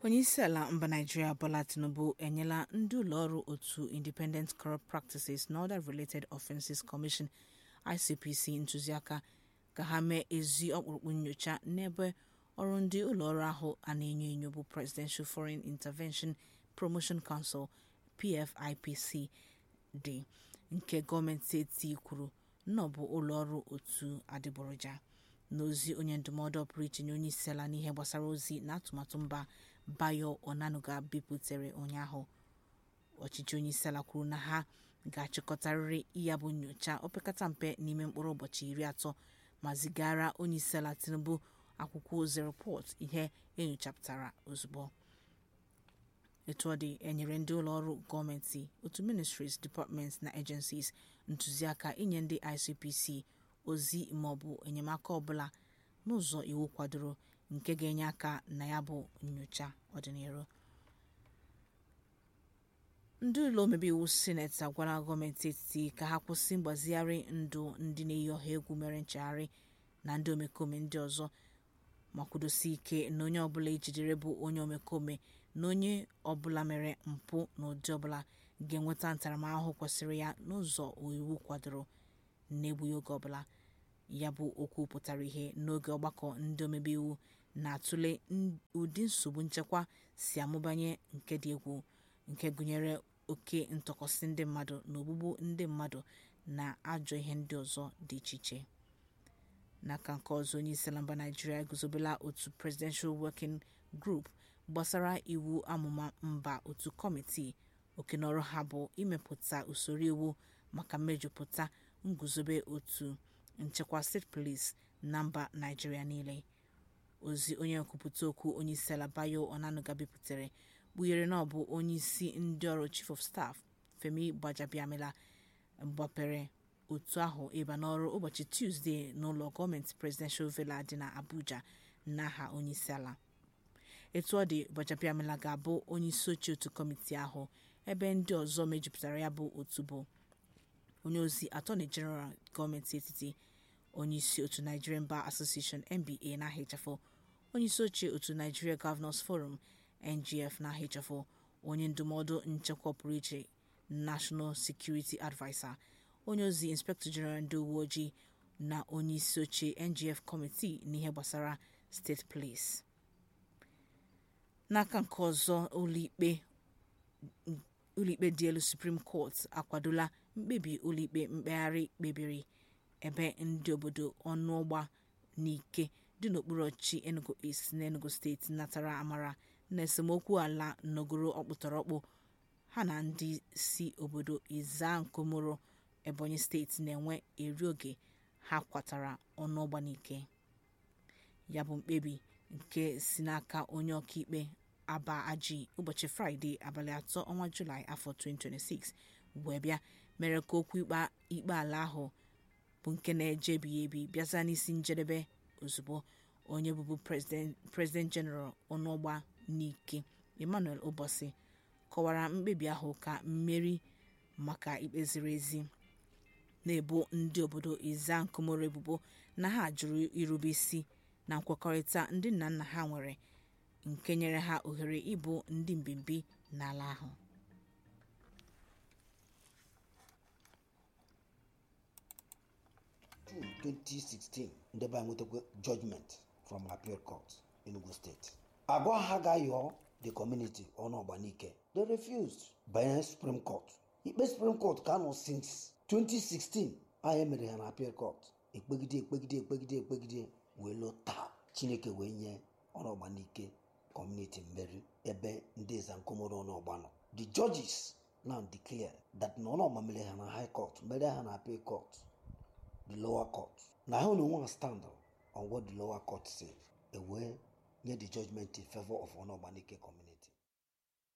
onyeisiala mba naijiria bola tinubu enyela ndị ụlọọrụ otu independent corrupt practices and other related offences commission icpc ntụziaka ka ha mee ezi ọkpụrụkpụ nnyocha n'ebe ọrụ ndị ụlọọrụ ahụ a na-enyo enyo bụ presidential foreign intervention promotion council pfipc dị nke gọọmenti etiti kwuru na ọ bụ ụlọọrụ otu adịgboroja n'ozi onye ndụmọdụ ọpụrụ iche nye onyeisiala n'ihe gbasara ozi na atụmatụ mba bayo onanuga bipụtare ụnyaahụ ọchịchị onyeisiala kwuru na ha ga-achịkọtarịrị ya bụ nnyocha opekata mpe n'ime mkpụrụ ụbọchị iri atọ ma zigara onyeisiala tinubu akwụkwọ ozi rịpọt ihe enyochapụtara ozugbo etu ọ dị enyere ndị ụlọọrụ gọọmenti otu ministries departments na agencies ntụziaka inye ndị icpc ozi maọbụ enyemaka ọbụla n'ụzọ iwu kwadoro nke ga-enye aka na ya bụ nnyocha ọdịnihu ndị ụlọ omebe iwu sineti agwala gọọmenti etiti ka ha kwụsị mgbazigharị ndụ ndị na-eyi ọha egwu mere nchegharị na ndị omekome ndị ọzọ ma kwudosi ike na onye ọbụla ejidere bụ onye omekome na onye ọbụla mere mpụ n'ụdị ọbụla ga-enweta ntaramahụhụ kwesịrị ya n'ụzọ iwu kwadoro n'egbughị oge ọbụla ya bụ okwu pụtara ihe n'oge ọgbakọ ndị omebe iwu na-atụle ụdị nsogbu nchekwa si amụbanye nke dị egwu nke gụnyere oke ntọkọsị ndị mmadụ na ogbugbu ndị mmadụ na ajọ ihe ndị ọzọ dị iche iche n'aka nke ọzọ onyeisiala mba naijiria eguzobela otu presidential working group gbasara iwu amụma mba otu kọmitii okenọrụ ha bụ imepụta usoro iwu maka mmejupụta nguzobe otu nchekwa steeti police na mba naijiria niile ozi onye nkwupụta okwu onyeisiala bayo onanuga bipụtare kpughere na ọ bụ onyeisi ndị ọrụ chief of staff femi gbajabiamila gbapere otu ahụ ịba n'ọrụ ụbọchị tuzdee n'ụlọ gọọmenti presidential villa dị na abuja n'aha onyeisiala etu ọ dị gbajabiamila ga-abụ onyeisi oche otu kọmitii ahụ ebe ndị ọzọ mejupụtara ya bụ otu bụ onye ozi atọni jeneral gọọmenti etiti onyeisi otu nigerian bar association nba n'aha ịchafụ onyeisi oche otu nigeria governors forum ngf n'aha ịchafụ onye ndụmọdụ nchekwa pụrụ iche national security adviser onye ozi inspector general ndị uwe ojii na onye isi oche ngf kọmitii n'ihe gbasara steeti police n'aka nke ọzọ ụlọikpe ụlọikpe dị elu supreme court akwadola mkpebi ụlọikpe mkpegharị kpebiri ebe ndị obodo ọnụọgba n'ike dị n'okpuru ọchịchị enugu east na enugu steeti natara amara na esemokwu ala nọgoro ọkpụtọrọkpụ ha na ndị si obodo izankomoro ebonyi steeti na-enwe eri oge ha kwatara ọnụọgba n'ike ya bụ mkpebi nke si n'aka onye ọkaikpe aba aji ụbọchị fraịde abalị atọ ọnwa julaị afọ 2026 wee bịa mere ka okwu ikpe ala ahụ bụ nke na-eje ebighị ebi bịaza n'isi njedebe ozugbo onye bụbu president general ọnụọgba n'ike emmanuel ụbọchị kọwara mkpebi ahụ ka mmeri maka ikpe ziri ezi na-ebo ndị obodo izankomoro ebubo na ha jụrụ irube isi na nkwekọrịta ndị nna nna ha nwere nke nyere ha ohere ịbụ ndị mbimbi n'ala ahụ June 2016 ndebe a nwetakwa judgment from appeal court enugu steeti agwa ha ga-ayọ the community ọnụọgbanike they refused banye supreme court ikpe supreme court ka nọ since 2016 ahụ mere ha na appeal court ekpegide ekpegide ekpegide ekpegide wee lụ taa chineke wee nye ọnụọgbanike community mmeri ebe ndị ezankomoro ọnụọgba nọ the judges now declare that na ọnụọgba mere ha na high court mere ha na appeal court the lower court na ha na onwe ha stand on what the lower court say ewee nye the judgment in favor of ọnụọgbanike community